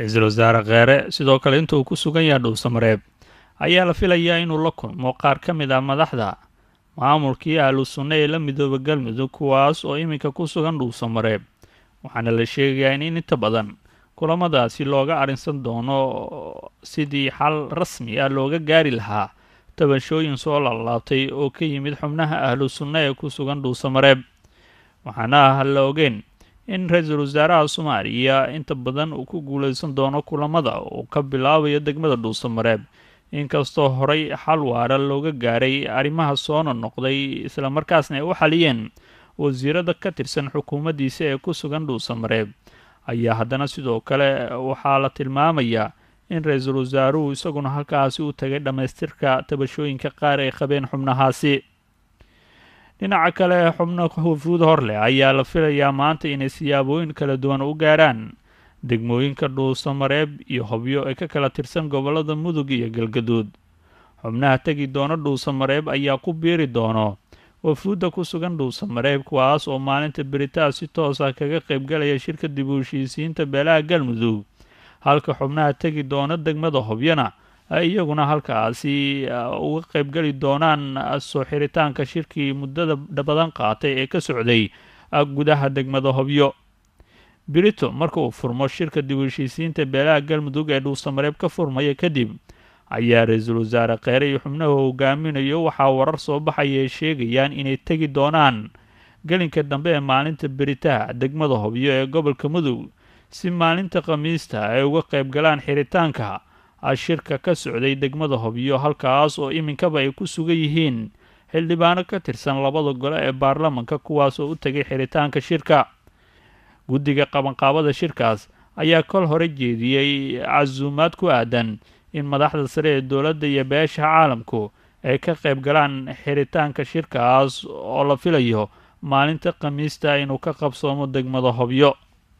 ra-iisul wasaare kheere sidoo kale inta uu ku sugan yahay dhuusamareeb ayaa la filayaa inuu la kulmo qaar ka mid ah madaxda maamulkii ahlu sunna ee la midooba galmudug kuwaas oo iminka ku sugan dhuusamareeb waxaana la sheegayaa in inta badan kulamadaasi looga arrinsan doono sidii xal rasmi ah looga gaari lahaa tabashooyin soo laalaabtay oo ka yimid xubnaha ahlu sunna ee ku sugan dhuusamareeb waxaana ah la ogeen in ra-iisul wasaaraha soomaaliya inta badan uu ku guulaysan doono kulamada uu ka bilaabayo degmada dhuusamareeb inkastoo horay xal waara looga gaaray arrimaha soona noqday islamarkaasna ay u xaliyeen wasiirada ka tirsan xukuumaddiisa ee ku sugan dhuusamareeb ayaa haddana sidoo kale waxaa la tilmaamayaa in ra-iisul wasaaruhu isaguna halkaasi u tagay dhammaystirka tabashooyinka qaar ay qabeen xubnahaasi dhinaca kale xubno wafuud hor leh ayaa la filayaa maanta inay siyaabooyin kala duwan u gaarhaan degmooyinka dhuusamareeb iyo hobyo ee ka kala tirsan gobollada mudug iyo galgaduud xubnaha tegi doona dhuusamareeb ayaa ku biiri doono wafuudda ku sugan dhuusamareeb kuwaas oo maalinta beritaa si toos ah kaga qaybgalaya shirka dib u heshiisiinta beelaha galmudug halka xubnaha tegi doona degmada hobyana ay iyaguna halkaasi uga qaybgeli doonaan soo xiritaanka shirkii muddada badan qaatay ee ka socday gudaha degmada hobyo brito marka uu furmo shirka dib u heshiisiinta beelaha galmudug ee dhuusamareeb ka furmaya kadib ayaa ra-iisul wasaare kheere iyo xubnaha hogaaminayo waxaa warar soo baxaya ay sheegayaan inay tegi doonaan gelinka dambe ee maalinta beritaha degmada hobyo ee gobolka mudug si maalinta khamiista ay uga qayb galaan xiritaanka shirka ka socday degmada hobyo halkaas oo iminkaba ay ku sugan yihiin xildhibaano ka tirsan labada gole ee baarlamanka kuwaas oo u tegay xiritaanka shirka guddiga qabanqaabada shirkaas ayaa kol hore jeediyey casuumaad ku aadan in madaxda sare ee dowladda iyo beesha caalamku ay ka qayb galaan xiritaanka shirkaas oo la filayo maalinta khamiista inuu ka qabsoomo degmada hobyo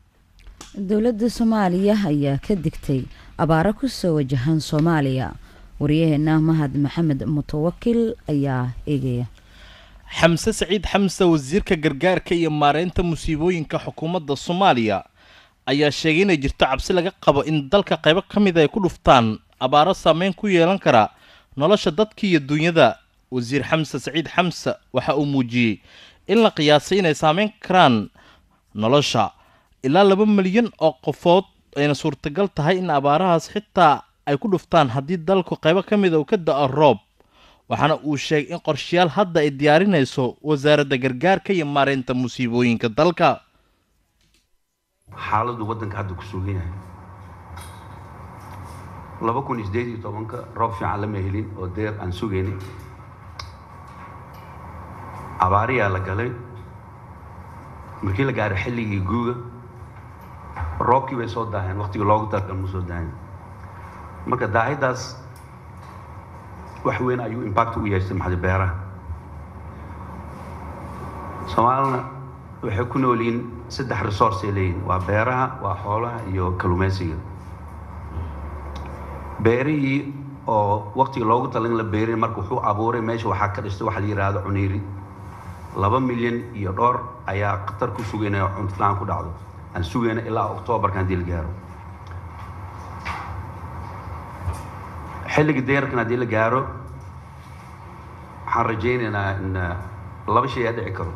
dowladda soomaaliya ayaa ka digtay abaaro kusoo wajahan soomaaliya waryaheena mahad maxamed mutawakil ayaa eegaya xamse saciid xamse wasiirka gargaarka iyo maareynta musiibooyinka xukuumadda soomaaliya ayaa sheegay inay jirto cabsi laga qabo in dalka qaybo ka mid ay ku dhuftaan abaaro saameyn ku yeelan kara nolosha dadka iyo dunyada wasiir xamse saciid xamse waxa uu muujiyey in la qiyaasay inay saameyn karaan nolosha ilaa laba milyan oo qofood ayna suurtagal tahay in abaarahaas xitaa ay ku dhuftaan haddii dalku qaybo ka mida uu ka da-o roob waxaana uu sheegay in qorshayaal hadda ay diyaarinayso wasaaradda gargaarka iyo maareynta musiibooyinka dalka xaaladdu waddanka hadda ku sugan yahay laba kun iyo sideed iyo tobanka roob fiican lama helin oo deer aan sugaynay abaariyaa la galay markii la gaaray xilligii guuga roobkii bay soo daaheen waqtigii loogu talgal ma soo daahin marka daahidaas wax weyn ayuu impact u yeeshay maxadi beeraha soomaalina waxay ku nool yihiin saddex resource ay leeyihin waa beeraha waa xoolaha iyo kalluumaysiga beerihii oo waqtiga loogu tala in la beerin marka wuxuu abuuray meesha waxaa ka dhistay waxa la yidhaahdo cuniiri laba milyan iyo dhowr ayaa khatar ku sugan inay cuntilaan ku dhacdo aan sugayna ilaa oktoobarka haddii la gaaro xilliga deerkan haddii la gaaro waxaan rajaynaynaa in laba shay aa dhici karo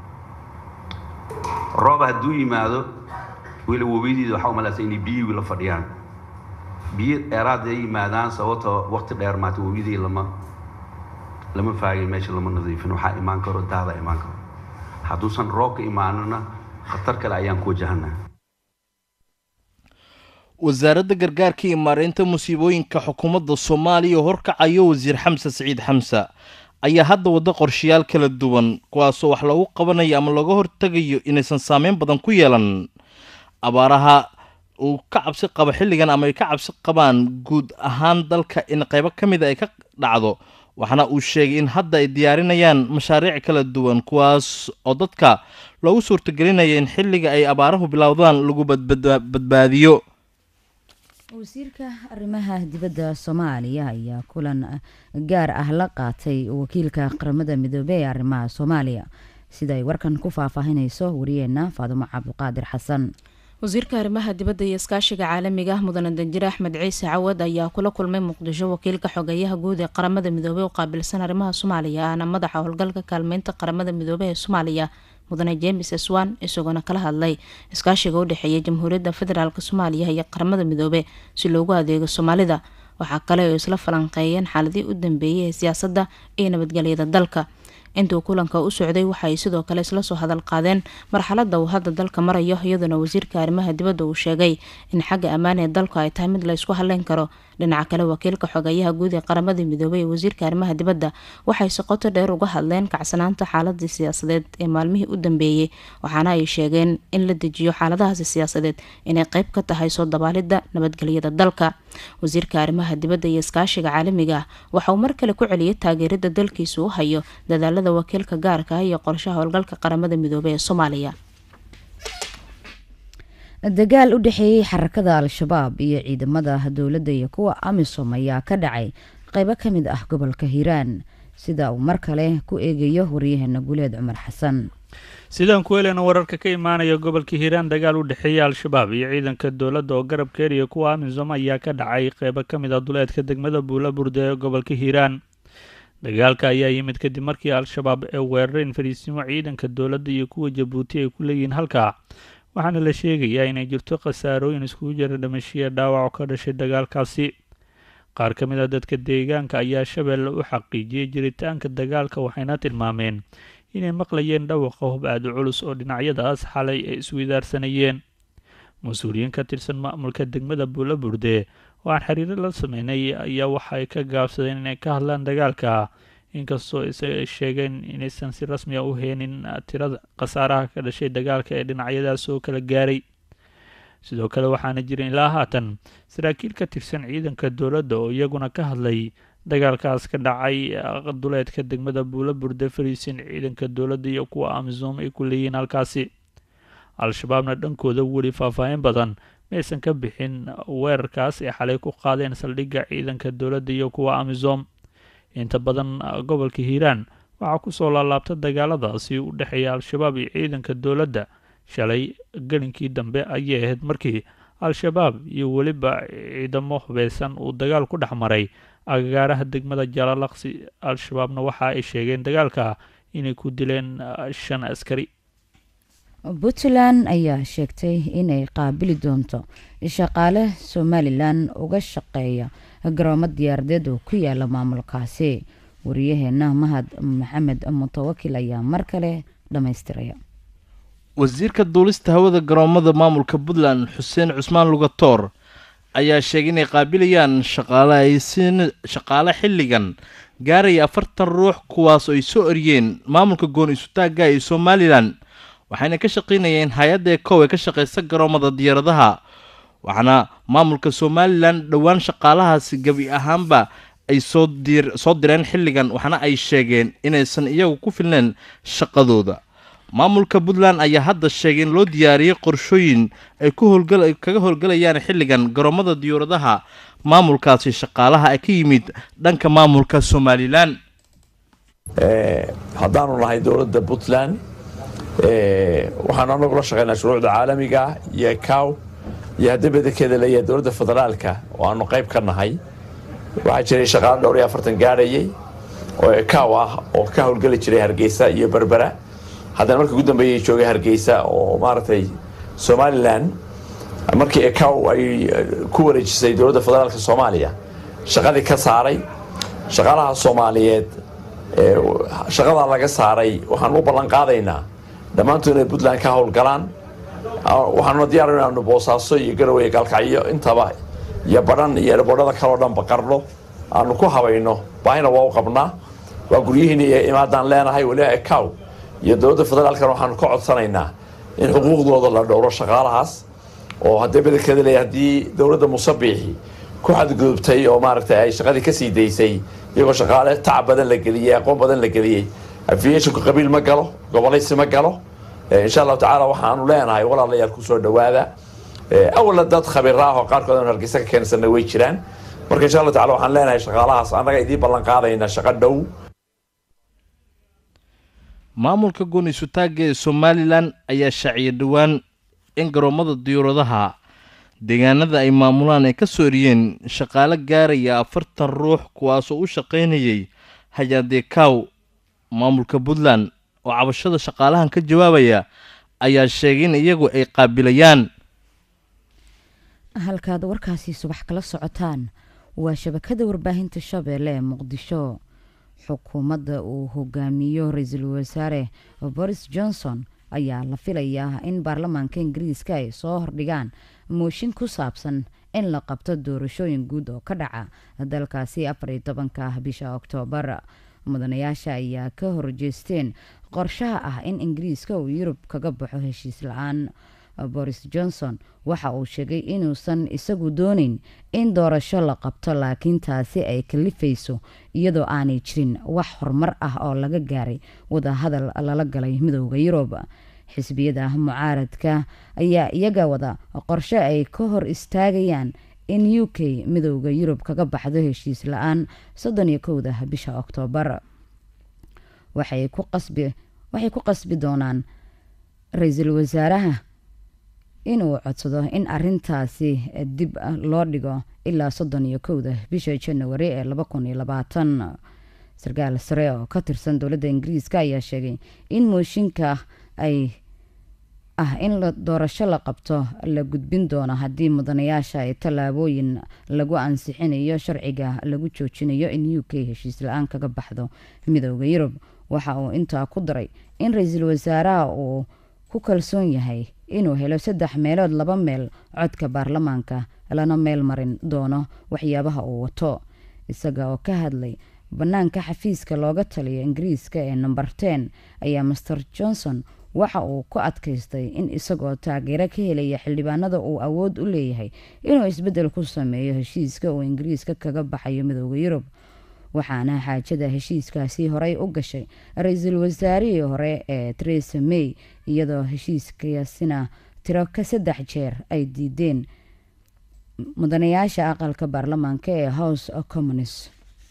roob hadduu yimaado weli webiyadiida waxaa umalaysa inay biyihii la fadhiyaan biyo dheeraad ay yimaadaan sababtoo waqti dheer maata webiyadii lama lama faagin meesha lama nadiifin waxaa imaan karo daada imaan karo hadduusan roobka imaanona khatar kale ayaan ku wajahanaa wasaaradda gargaarka iyo maareynta musiibooyinka xukuumadda soomaaliya oo horkacayo wasiir xamse saciid xamse ayaa hadda waddo qorshayaal kala duwan kuwaasoo wax loogu qabanayo ama looga hortegayo inaysan saameyn badan ku yeelan abaaraha uu ka cabsi qabo xilligan ama ay ka cabsi qabaan guud ahaan dalka in qaybo ka mida ay ka dhacdo waxaana uu sheegay in hadda ay diyaarinayaan mashaariic kala duwan kuwaas oo dadka loogu suurtagelinaya in xilliga ay abaarahu bilowdaan lagu badbaadiyo wasiirka arrimaha dibadda soomaaliya ayaa kulan gaar ah la qaatay wakiilka qaramada midoobey ee arrimaha soomaaliya sida ay warkan ku faahfaahinayso wariyeenna faadumo cabdiqaadir xasan wasiirka arrimaha dibadda iyo iskaashiga caalamiga ah mudane danjire axmed ciise cawad ayaa kula kulmay muqdisho wakiilka xogeeyaha guud ee qaramada midoobey u qaabilsan arrimaha soomaaliya ahna madaxa howlgalka kaalmeynta qaramada midoobey ee soomaaliya mudane james swan isagoona kala hadlay iskaashiga u dhexeeya jamhuuriyadda federaalk soomaaliya iyo qaramada midoobe si loogu adeego soomaalida waxaa kale oo isla falanqeeyeen xaaladii u dambeeyay ee siyaasadda iyo nabadgelyada dalka intuu kulanka u socday waxaay sidoo kale isla soo hadal qaadeen marxalada uu hadda dalka marayo iyadoona wasiirka arrimaha dibadda uu sheegay in xagga ammaan ee dalku ay tahay mid la ysku hadleyn karo dhinaca kale wakiilka xogeeyaha guud ee qaramada midoobey ee wasiirka arrimaha dibadda waxay si qoto dheer uga hadleen kacsanaanta xaaladii siyaasadeed ee maalmihii u dambeeyey waxaana ay sheegeen in la dejiyo xaaladahaasi siyaasadeed inay qeyb ka tahay soo dabaalidda nabadgelyada dalka wasiirka arrimaha dibadda iyo iskaashiga caalamiga ah waxa uu mar kale ku celiyay taageerada dalkiisa u hayo dadaalada wakiilka gaarka ah iyo qorshaha howlgalka qaramada midoobey ee soomaaliya dagaal u dhexeeyey xarakada al-shabaab iyo ciidamada dowladda iyo kuwa amisom ayaa ka dhacay qeybo ka mid ah gobolka hiiraan sida uu mar kale ku eegayo waryaheena guleed cumar xasan sidaan ku heleyna wararka ka imaanaya gobolka hiiraan dagaal u dhexeeya al-shabaab iyo ciidanka dowladda oo garab keeriya kuwa amisom ayaa ka dhacay qeybo ka mid ah duleedka degmada buula burde ee gobolka hiiraan dagaalka ayaa yimid kadib markii al-shabaab ee weerareen fariisimo ciidanka dowladda iyo kuwa jabuuti ay ku leeyihiin halkaa waxaana la sheegayaa inay jirto khasaarooyin iskugu jira dhimashiya dhaawac oo ka dhashay dagaalkaasi qaar ka mid a dadka deegaanka ayaa shabeelle u xaqiijiyey jiritaanka dagaalka waxayna tilmaameen inay maqlayeen dhawaqa hub aada culus oo dhinacyadaas xalay ay iswidaarsanayeen mas-uuliyiin ka tirsan maamulka degmada buula burde oo aan xiriiro la sameynay ayaa waxaay ka gaabsadeen inay ka hadlaan dagaalka inkastoo isaga ay sheegeen inaysan si rasmi a u heenin tirada khasaaraha ka dhashay dagaalka ee dhinacyadaas oo kala gaaray sidoo kale waxaana jirin ilaa haatan saraakiil ka tirsan ciidanka dowladda oo iyaguna ka hadlay dagaalkaas ka dhacay duleedka degmada buula burde fariisin ciidanka dowladda iyo kuwa amisom ay ku leeyihiin halkaasi al-shabaabna dhankooda weli faahfaahin badan maysan ka bixin weerarkaas ay xalay ku qaadeen saldhigga ciidanka dowladda iyo kuwa amisom inta badan gobolka hiiraan waxaa kusoo laalaabta dagaaladaasi u dhexeeya al-shabaab iyo ciidanka dowladda shalay gelinkii dambe ayay ahayd markii al-shabaab iyo weliba ciidamo hubeysan uu dagaal ku dhex maray agagaaraha degmada jaalalaqsi al-shabaabna waxa ay sheegeen dagaalka inay ku dileen shan askari puntland ayaa sheegtay inay qaabili doonto shaqaale somalilan uga shaqeeya garoomo diyaaradeed oo ku yaala maamulkaasi wariyaheena mahad maxamed mutawakil ayaa mar kale dhammaystiraya wasiirka duulista hawada garoomada maamulka puntland xuseen cusmaan lugatoor ayaa sheegay inay qaabilayaan shaqaale xilligan gaaraya afartan ruux kuwaas oo ay soo eryeen maamulka goon isutaagga ee somalilan waxayna ka shaqaynayeen hay-adda kow ee ka shaqeysa garoomada diyaaradaha waxaana maamulka somalilan dhowaan shaqaalahaasi gebi ahaanba ay soo direen xilligan waxaana ay sheegeen inaysan iyagu ku filneen shaqadooda maamulka puntland ayaa hadda sheegay in loo diyaariyey qorshooyin ay kaga howlgalayaan xilligan garoomada diyaaradaha maamulkaasi shaqaalaha ee ka yimid dhanka maamulka somalilan haddaanu nahay dowladda puntland waxaanu anagu la shaqeynaa shuruucda caalamiga ah iyo cow iyo haddii badankeeda leeyahay dowladda federaalka oo aanu qayb ka nahay waxaa jiray shaqaalo dhowr iyo afartan gaadhayay oo cow ah oo ka howlgeli jiray hargeysa iyo berbera haddana markii ugu dambeeyay joogay hargeysa oo maaragtay somalilan markii ecow ay ku wareejisay dowladda federaalka soomaaliya shaqadii ka saaray shaqaalaha soomaaliyeed shaqadaa laga saaray waxaanu u ballan qaadaynaa dhammaantood inay puntland ka howlgalaan waxaanuna diyaar inaanu boosaaso iyo garowe gaalkacyo intaba iyo badhan iyo erboodhada kaleo dhanba qarno aanu ku habayno baahina waa u qabnaa waa guryihiina iyo imaadaan leenahay weliba ecow iyo dowladda federaalkana waxaanu ka codsanaynaa in xuquuqdooda la dhowro shaqaalahaas oo haddii badankeeda leeya haddii dowladda musabiixi ku xadgudubtay oo maaragtay ay shaqadii kasii daysay iyagoo shaqaale tacab badan la geliyey aqoon badan la geliyey aviationku qabiil ma galo gobolaysi ma galo insha allahu tacaala waxaanu leenahay walaalayaal kusoo dhawaada awalna dad khabiir ah oo qaarkood aanu hargeysa ka keensanna way jiraan marka insha allahu tacala waxaan leenahay shaqaalahaas annaga idiin ballan qaadayna shaqo dhow maamulka gooni isutaagga ee somalilan ayaa shaaciyay dhowaan in garoomada diyuuradaha deegaanada ay maamulaan ay ka soo eriyeen shaqaale gaaraya afartan ruux kuwaasoo u shaqaynayay hayadeekaw maamulka puntland oo cabashada shaqaalahan ka jawaabaya ayaa sheegay in iyagu ay qaabilayaan halkaad warkaasi subax kala socotaan waa shabakada warbaahinta shabeelle ee muqdisho xukuumadda uu hogaamiyo ra-iisul wasaare boris johnson ayaa la filayaa in baarlamaanka ingiriiska ay soo hordhigaan mooshin ku saabsan in la qabto doorashooyin guud oo ka dhaca dalkaasi afar iyo tobanka bisha oktoobar mudanayaasha ayaa ka horjeesteen qorshaha ah in ingiriiska uu yurub kaga baxo heshiis la-aan boris johnson waxa uu sheegay inuusan isagu dooneyn in doorasho la qabto laakiin taasi ay kalifayso iyadoo aanay jirin wax horumar ah oo laga gaaray wadahadal lala galay midooda yurub xisbiyada mucaaradka ayaa iyaga wada qorshe ay ka hor istaagayaan in u k midooda yurub kaga baxdo heshiis la-aan soddon iyo kowda bisha oktoobar waxay ku qasbi doonaan ra-iisul wasaaraha inuu codsado in arintaasi dib loo dhigo ilaa soddon iyo kowda bisha janawari ee laba kun iyo labaatan sarkaal sare oo ka tirsan dowladda ingiriiska ayaa sheegay in mooshinka ay ah in doorasho la qabto la gudbin doono haddii mudanayaasha ay tallaabooyin lagu ansixinayo sharciga lagu joojinayo in u k heshiis la-aan kaga baxdo midooda yurub waxa uu intaa ku daray in ra-iisul wasaaraha uu ku kalsoon yahay inuu helo saddex meelood laba meel codka baarlamaanka lana meel marin doono waxyaabaha uu wato isaga oo ka hadlay bannaanka xafiiska looga taliya ingiriiska ee number ten ayaa master johnson waxa uu ku adkaystay in isagoo taageero ka helaya xildhibaanada uu awood u leeyahay inuu isbeddel ku sameeyo heshiiska uu ingiriiska kaga baxayo midooda yurub waxaana xaajada heshiiskaasi horey u gashay ra-iisul wasaarihii hore ee teresa may iyadoo heshiiskaasina tiro ka saddex jeer ay diideen mudanayaasha aqalka baarlamaanka ee house communist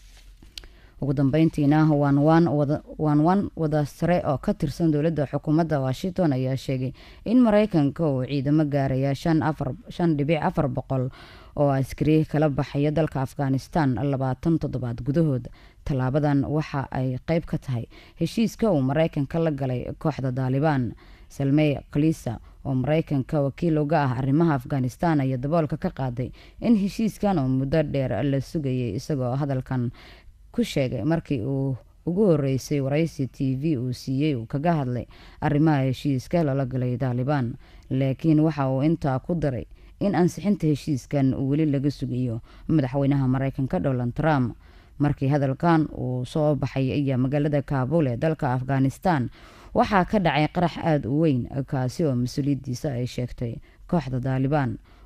ugu dambeyntiina waan waan wada sare oo ka tirsan dowladda xukuumadda washington ayaa sheegay in mareykanka uu ciidamo gaaraya shan dhibic afar boqol oo askari kala baxaya dalka afghanistan labaatan toddobaad gudahood tallaabadan waxa ay qeyb ka tahay heshiiska uu mareykanka la galay kooxda daalibaan salmey kalisa oo mareykanka wakiil uga ah arrimaha afghanistan ayaa daboolka ka qaaday in heshiiskan oo muddo dheer la sugayay isagoo hadalkan ku sheegay markii uu ugu horeysay waraysi t v uu siiyey uu kaga hadlay arrimaha heshiiska lala galay daalibaan laakiin waxa uu intaa ku daray in ansixinta heshiiskan uu weli laga sugayo madaxweynaha mareykanka donald trump markii hadalkan uu soo baxay ayaa magaalada kaabul ee dalka afghanistan waxaa ka dhacay qarax aada u weyn kaasi oo mas-uuliyaddiisa ay sheegtay kooxda daalibaan